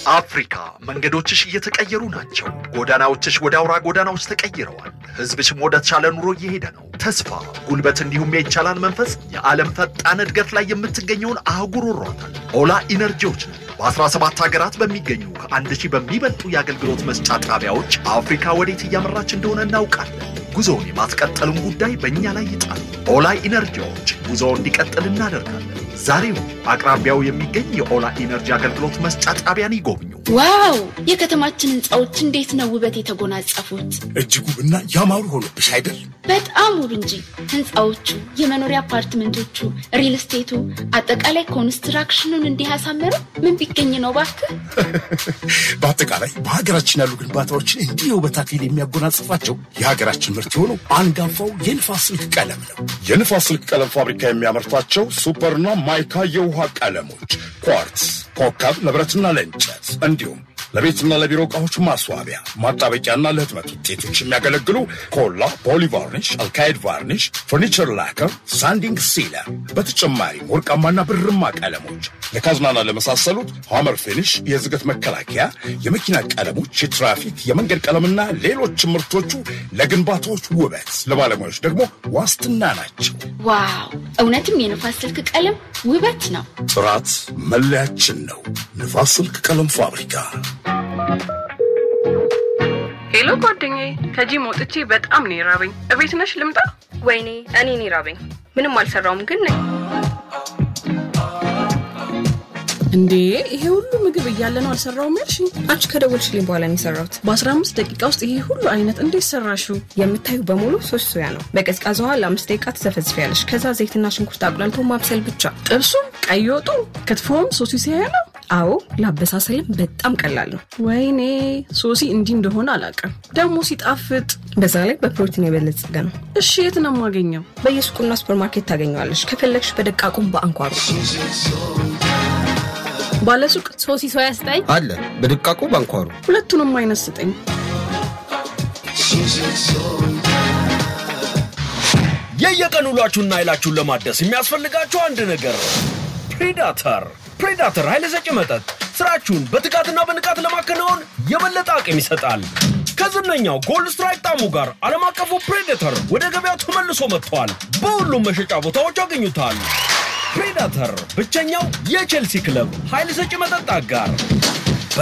አፍሪካ መንገዶችሽ እየተቀየሩ ናቸው። ጎዳናዎችሽ ወደ አውራ ጎዳናዎች ተቀይረዋል። ህዝብሽም ወደ ተሻለ ኑሮ እየሄደ ነው። ተስፋ፣ ጉልበት እንዲሁም የይቻላል መንፈስ የዓለም ፈጣን እድገት ላይ የምትገኘውን አህጉር ወሯታል። ኦላ ኢነርጂዎች ነው። በ17 ሀገራት በሚገኙ ከአንድ ሺህ በሚበልጡ የአገልግሎት መስጫ ጣቢያዎች አፍሪካ ወዴት እያመራች እንደሆነ እናውቃለን። ጉዞውን የማስቀጠሉን ጉዳይ በእኛ ላይ ይጣል። ኦላ ኢነርጂዎች ጉዞ እንዲቀጥል እናደርጋለን። ዛሬው አቅራቢያው የሚገኝ የኦላ ኢነርጂ አገልግሎት መስጫ ጣቢያን ይጎብኙ። ዋው! የከተማችን ህንፃዎች እንዴት ነው ውበት የተጎናጸፉት! እጅግ ውብና ያማሩ ሆኖብሽ አይደል? በጣም ውብ እንጂ ህንፃዎቹ፣ የመኖሪያ አፓርትመንቶቹ፣ ሪል ስቴቱ፣ አጠቃላይ ኮንስትራክሽኑን እንዲህ ያሳመረው ምን ቢገኝ ነው ባክህ? በአጠቃላይ በሀገራችን ያሉ ግንባታዎችን እንዲህ የውበት አክሊል የሚያጎናጽፋቸው የሀገራችን ምርት የሆነው አንጋፋው የንፋስ ስልክ ቀለም ነው። የንፋስ ስልክ ቀለም ፋብሪካ የሚያመርቷቸው ሱፐርና ማይካ የውሃ ቀለሞች፣ ኳርትስ፣ ኮከብ ለብረትና ለእንጨት እንዲሁም ለቤትና ለቢሮ እቃዎች ማስዋቢያ፣ ማጣበቂያና ለህትመት ውጤቶች የሚያገለግሉ ኮላ፣ ፖሊቫርኒሽ፣ አልካይድ ቫርኒሽ፣ ፈርኒቸር ላከር፣ ሳንዲንግ ሲለር፣ በተጨማሪም ወርቃማና ብርማ ቀለሞች ለካዝናና ለመሳሰሉት ሐመር ፊኒሽ፣ የዝገት መከላከያ፣ የመኪና ቀለሞች፣ የትራፊክ የመንገድ ቀለምና ሌሎች ምርቶቹ ለግንባታዎች ውበት፣ ለባለሙያዎች ደግሞ ዋስትና ናቸው። ዋው! እውነትም የንፋስ ስልክ ቀለም ውበት ነው። ጥራት መለያችን ነው። ንፋስ ስልክ ቀለም ፋብሪካ። ሄሎ ጓደኛዬ፣ ከጂም ወጥቼ በጣም ነው የራበኝ። እቤት ነሽ ልምጣ? ወይኔ እኔን ይራበኝ። ምንም አልሰራውም ግን ነኝ። እንዴ ይሄ ሁሉ ምግብ እያለ ነው አልሰራውም ያልሽኝ? አንቺ ከደወልሽልኝ በኋላ ነው የሰራሁት። በ15 ደቂቃ ውስጥ ይሄ ሁሉ አይነት እንዴት ሰራሽው? የምታዩ በሙሉ ሶስት ሶያ ነው። በቀዝቃዛ ውሃ ለአምስት ደቂቃ ትዘፈዝፊያለሽ። ከዛ ዘይትና ሽንኩርት አቁላልቶ ማብሰል ብቻ። ጥብሱም፣ ቀይ ወጡ፣ ክትፎም ሶሲ ሲያያ ነው። አዎ ለአበሳሰልም በጣም ቀላል ነው። ወይኔ ሶሲ እንዲህ እንደሆነ አላውቅም። ደግሞ ሲጣፍጥ። በዛ ላይ በፕሮቲን የበለጸገ ነው። እሺ የት ነው የማገኘው? በየሱቁና ሱፐርማርኬት ታገኘዋለሽ። ከፈለግሽ በደቃቁም በአንኳሩ ባለሱቅ ሶሲ ሶያ ስጠኝ አለ በድቃቁ ባንኳሩ ሁለቱንም አይነት ስጠኝ። የየቀን ውሏችሁና ኃይላችሁን ለማደስ የሚያስፈልጋችሁ አንድ ነገር ፕሬዳተር። ፕሬዳተር ኃይለ ሰጪ መጠጥ ስራችሁን በትጋትና በንቃት ለማከናወን የበለጠ አቅም ይሰጣል። ከዝነኛው ጎልድ ስትራይክ ጣዕሙ ጋር ዓለም አቀፉ ፕሬዴተር ወደ ገበያው ተመልሶ መጥቷል። በሁሉም መሸጫ ቦታዎች ያገኙታል። ፕሬዳተር ብቸኛው የቼልሲ ክለብ ኃይል ሰጪ መጠጥ አጋር